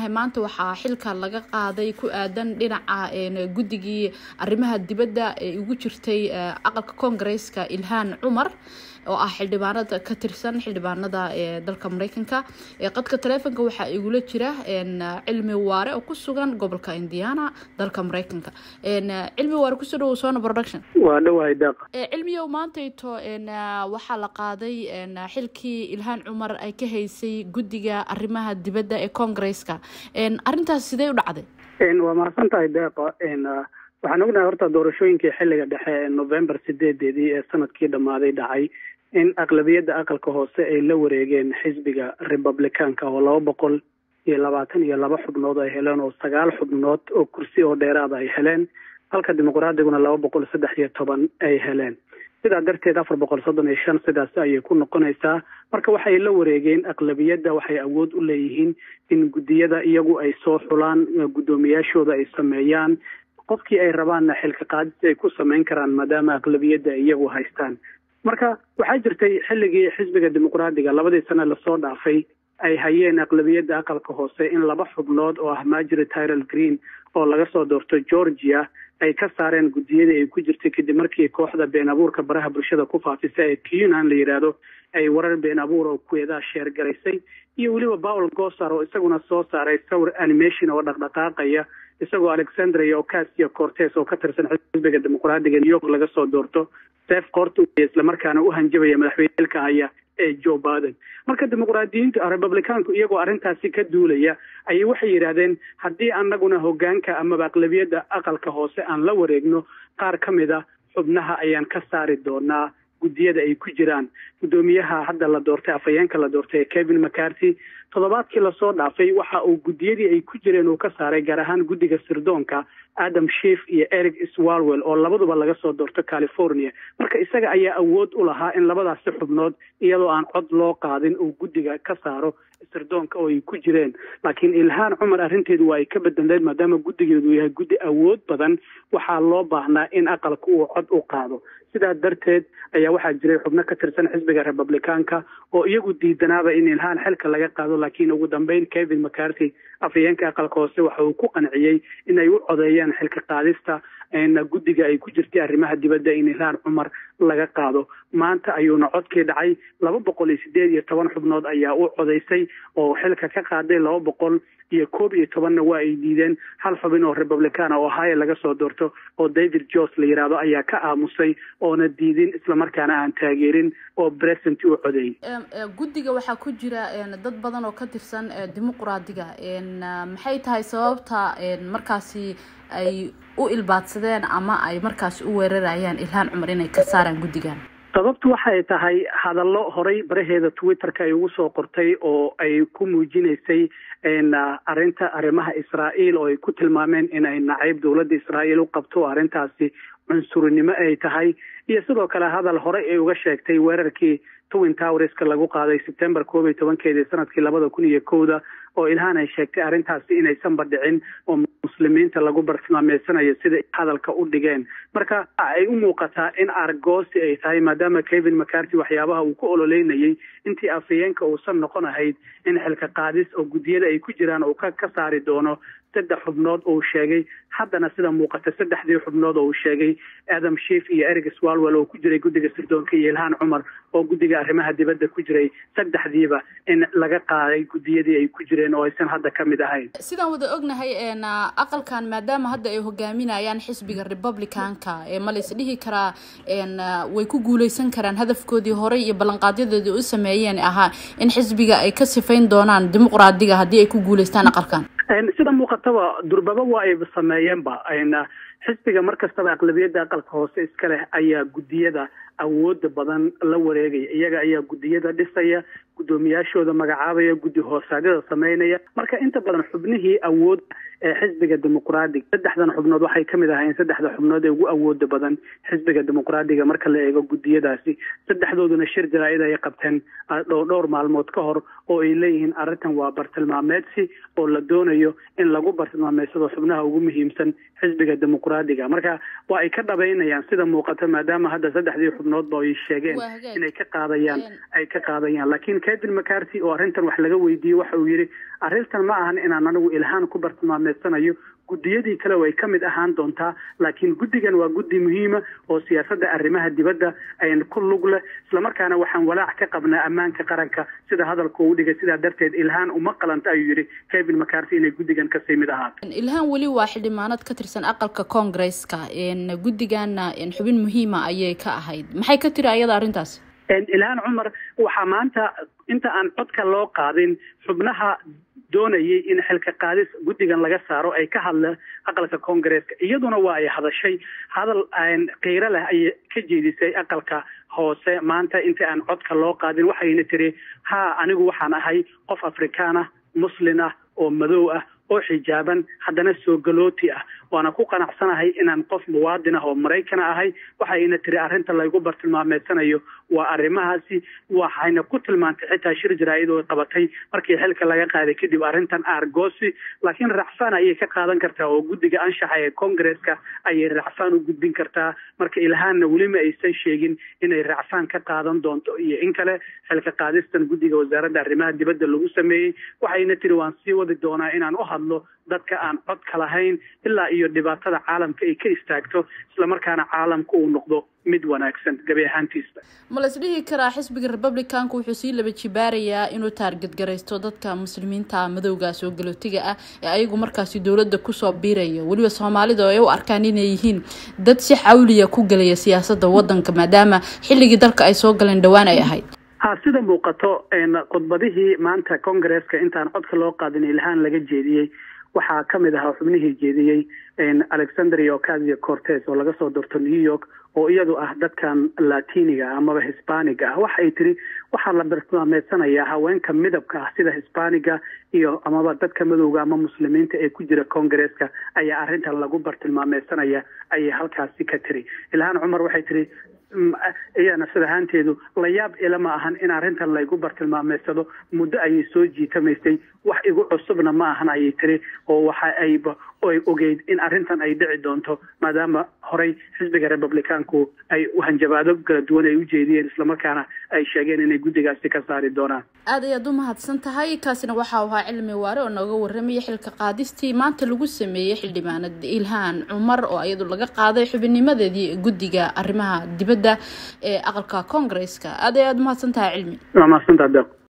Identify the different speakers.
Speaker 1: ognahay maanta waxaa xilka laga qaaday ku aadan dhinaca guddigii arrimaha dibadda ee ugu jirtay aqalka koongareeska ilhaan cumar oo ah xildhibaanada ka tirsan xildhibaanada ee dalka mareykanka qadka taleefonka waxaa igula jira cilmi waare oo ku sugan gobolka indiana dalka mareykanka cilmi waare kusoo dhawow sona production
Speaker 2: waa dhawahay daaq
Speaker 1: cilmiyow maantayto waxaa la qaaday xilkii ilhaan cumar ay ka haysay guddiga arrimaha dibadda ee koongareeska arrintaas sidee u dhacday
Speaker 2: waa mahadsan tahay deeqa waxaan ognahay horta doorashooyinkii xilliga dhexe ee november sideedeedii ee sanadkii dhammaaday dhacay in aqlabiyadda aqalka hoose ay la wareegeen xisbiga republicaanka oo laba boqol iyo labaatan iyo laba xubnood ay heleen oo sagaal xubnood oo kursi oo dheeraada ay heleen halka dimuqraadiguna laba boqol saddex iyo toban ay heleen sidaa darteed afar boqol soddon iyo shan sidaas ayay ku noqonaysaa marka waxay la wareegeen aqlabiyadda waxay awood u leeyihiin in guddiyada iyagu ay soo xulaan guddoomiyaashooda ay sameeyaan qofkii ay rabaanna xilka qaadis ay ku samayn karaan maadaama aqlabiyadda ay iyagu haystaan marka waxaa jirtay xilligii xisbiga dimuqraadiga labadii sane lasoo dhaafay ay hayeen aqlabiyadda aqalka hoose in laba xubnood oo ah margery tyrel green oo laga soo doorto georgia ay ka saareen guddiyadii ay ku jirtay kadib markii kooxda been abuurka baraha bulshada ku faafisa ee cunan la yidhaahdo ay warar been abuur oo kuweedaa sheergaraysay iyo weliba paul gosar oo isaguna soo saaray sawir animation oo dhaqdhaqaaqaya isagoo alexandria ocasio cortes oo ka tirsan xisbiga dimuqraadiga new york laga soo doorto sef koorta islamarkaana u hanjabaya madaxweynelka haya ee joe biden marka dimuqraadiyiintu republicaanku iyagoo arrintaasi ka duulaya ayay waxay yidhaahdeen haddii annaguna hogaanka amaba aqlabiyadda aqalka hoose aan la wareegno qaar ka mid a xubnaha ayaan ka saari doonaa guddiyada ay ku jiraan guddoomiyaha hadda la doortay afhayeenka la doortay ee kevin mccarthy toddobaadkii lasoo dhaafay waxa uu guddiyadii ay ku jireen uu ka saaray gaar ahaan guddiga sirdoonka adam shief iyo eric swalwell oo labaduba laga soo doorto california marka isaga ayaa awood u lahaa in labadaasi xubnood iyadoo aan cod loo qaadin uu guddiga ka saaro sirdoonka oo ay ku jireen laakiin ilhaan cumar arrinteedu waa ay ka bedeleen maadaama guddigeedu yahay guddi awood badan waxaa loo baahnaa in aqalka uu cod u qaado sidaa darteed ayaa waxaa jiray xubno ka tirsan xisbiga republicaanka oo iyagu diidanaaba in ilhaan xilka laga qaado laakiin ugu dambeyn kevin mccarthy afhayeenka aqalka hoose waxa uu ku qanciyey in ay u codeeyaan xilka qaadista guddiga ay ku jirtay arrimaha dibadda in ilhaan cumar laga qaado maanta ayuuna codkii dhacay laba boqol iyo sideed iyo toban xubnood ayaa u codaysay oo xilka ka qaaday laba boqol iyo koob iyo tobanna waa ay diideen hal xubin oo republicana oo haya laga soo doorto oo david jos la yidhaahdo ayaa ka aamusay oona diidin islamarkaana aan taageerin oo present u codeeyey
Speaker 1: guddiga waxaa ku jira dad badan oo ka tirsan dimuqraadiga maxay tahay sababta markaasi ay u ilbaadsadeen ama ay markaasi u weerarayaan ilhaan cumar inay ka saaraan guddigan
Speaker 2: sababtu waxay tahay hadallo horay baraheeda twitterka ay ugu soo qortay oo ay ku muujinaysay arrinta arrimaha israa'iil oo ay ku tilmaameen inay nacayb dowladda israa'iil u qabto arrintaasi cunsurinimo ay tahay iyo sidoo kale hadal horey ay uga sheegtay weerarkii twin towerska lagu qaaday sebtember koob iyo tobankeedii sanadkii labada kun iyo kowda oo ilhaan ay sheegtay arrintaasi inaysanba dhicin oo muslimiinta lagu bartilmaameysanayo sida hadalka u dhigeen marka ay u muuqataa in argoosi ay tahay maadaama kevin mccarthy waxyaabaha uu ku ololeynayay intii afhayeenka uusan noqon ahayd in xilka qaadis oo guddiyada ay ku jiraan uu ka ka saari doono saddex xubnood oo uu sheegay haddana sida muuqata saddexdii xubnood oo uu sheegay adam shief iyo eric swalwell oo ku jiray guddiga sirdoonka iyo ilhaan cumar oo guddiga arrimaha dibadda ku jiray saddexdiiba in laga qaaday guddiyadii ay ku jireen oo aysan hadda ka mid ahayn
Speaker 1: sidaan wada ognahay aqalkan maadaama hadda ay hogaaminayaan xisbiga republicanka ma la isdhihi karaa way ku guuleysan karaan hadafkoodii horey iyo ballanqaadyadoodii u sameeyeen ahaa in xisbiga ay ka sifayn doonaan dimuqraadiga haddii ay ku guuleystaan aqalkan
Speaker 2: sida muuqataba durbaba waa ay sameeyeenba xisbiga mar kastaba aqlabiyadda aqalka hoose iska leh ayaa guddiyada awooda badan la wareegaya iyaga ayaa guddiyada dhisaya guddoomiyaashooda magacaabaya guddi hoosaadyada sameynaya marka inta badan xubnihii awood ee xisbiga dimuqraadiga saddexdan xubnood waxay ka mid ahaayeen saddexda xubnood ee ugu awooda badan xisbiga dimuqraadiga marka la eego guddiyadaasi saddexdooduna shir jaraa'id ay qabteen dhowr maalmood ka hor oo ay leeyihiin arrintan waa bartilmaameedsi oo la doonayo in lagu bartilmaameedsado xubnaha ugu muhiimsan xisbiga dimuqraadiga marka waa ay ka dhabaynayaan sida muuqata maadaama hadda saddexdii xubnoodba ay sheegeen inay ka qaadayaan ay ka qaadayaan laakiin kevin mcarty oo arrintan wax laga weydiiyey waxa uu yidhi arrintan ma ahan inaan anigu ilhaan ku bartilmaameedsanayo guddiyadii kale way ka mid ahaan doontaa laakiin guddigan waa guddi muhiima oo siyaasadda arrimaha dibadda ayn ku lug leh islamarkaana waxaan walaac ka qabnaa ammaanka qaranka sida hadalka uu dhigay sidaa darteed ilhaan uma qalanta ayuu yidhi kevin mcarty inay guddigan kasii mid ahaato
Speaker 1: ilhaan weli waa xildhibaanad ka tirsan aqalka koongresska guddigana xubin muhiima ayay ka ahayd maxay ka tiri ayada arrintaas
Speaker 2: ilhaan cumar waxaa maanta inta aan codka loo qaadin xubnaha doonayay in xilka qaadis guddigan laga saaro ay ka hadla aqalka koongareeska iyaduna waa ay hadashay hadal qiiro leh ayay ka jeedisay aqalka hoose maanta inta aan codka loo qaadin waxayna tiri ha anigu waxaan ahay qof afrikaan ah muslin ah oo madow ah oo xijaaban haddana soo galooti ah waana ku qanacsanahay inaan qof muwaadin ah oo maraykana ahay waxayna tiri arrinta laygu bartilmaameedsanayo waa arrimahaasi waxayna ku tilmaantay xitaa shir jaraa'id oo qabatay markii xilka laga qaaday kadib arrintan argosi laakiin racfaan ayay ka qaadan kartaa oo guddiga anshaxa ee koongareeska ayay racfaan u gudbin kartaa marka ilhaanna welima aysan sheegin inay racfaan ka qaadan doonto iyo in kale xilka qaadistan guddiga wasaaradda arrimaha dibadda lagu sameeyey waxayna tiri waan sii wadi doonaa inaan u hadlo dadka aan codka lahayn ilaa iyo dhibaatada caalamka ay ka istaagto islamarkaana caalamka uu noqdo mid wanaagsan gabi ahaantiisa
Speaker 1: ma la isdhihi karaa xisbiga republicanka wuxuu sii laba jibaarayaa inuu taarget garaysto dadka muslimiinta madowga soo galootiga ah ee ayagu markaasi dowladda kusoo biiraya weliba soomaalida oo ay u arkaan inay yihiin dad si xawliya ku gelaya siyaasadda waddanka maadaama xilligii dalka ay soo galeen dhowaan ay ahayd
Speaker 2: ha sida muuqato khudbadihii maanta koongareeska intaan codka loo qaadin ilhaan laga jeediyey waxaa ka mid ahaa xubnihii jeediyey alexandria ocasio cortes oo laga soo doorto new york oo iyadu ah dadkan latiniga amaba hisbaniga ah waxa ay tiri waxaa la bartilmaameedsanayaa haweenka midabka ah sida hisbaniga iyo amaba dadka madowga ama muslimiinta ee ku jira koongareeska ayaa arrintan lagu bartilmaameedsanaya ayay halkaasi ka tiri ilhaan cumar waxay tiri iyana sid ahaanteedu la yaab ila ma ahan in arrintan laygu bartilmaameedsado muddo ayay soo jiitamaysay wax igu cusubna ma ahan ayay tiri oo waxa ayba ay ogeyd in arrintan ay dhici doonto maadaama horey xisbiga republicaanku ay hanjabaado kala duwan ay u jeediyeen islamarkaana ay sheegeen inay guddigaasi ka saari doonaan
Speaker 1: aad ayaad u mahadsan tahay kaasina waxa uu ahaa cilmi waare oo nooga warramaya xilka qaadistii maanta lagu sameeyey xildhibaanad ilhaan cumar oo iyadu laga qaaday xubinnimadeedii guddiga arrimaha dibadda ee aqalka koongareeska aad ayaad umahadsan tahay cilmi
Speaker 2: waa mahadsantaha deeq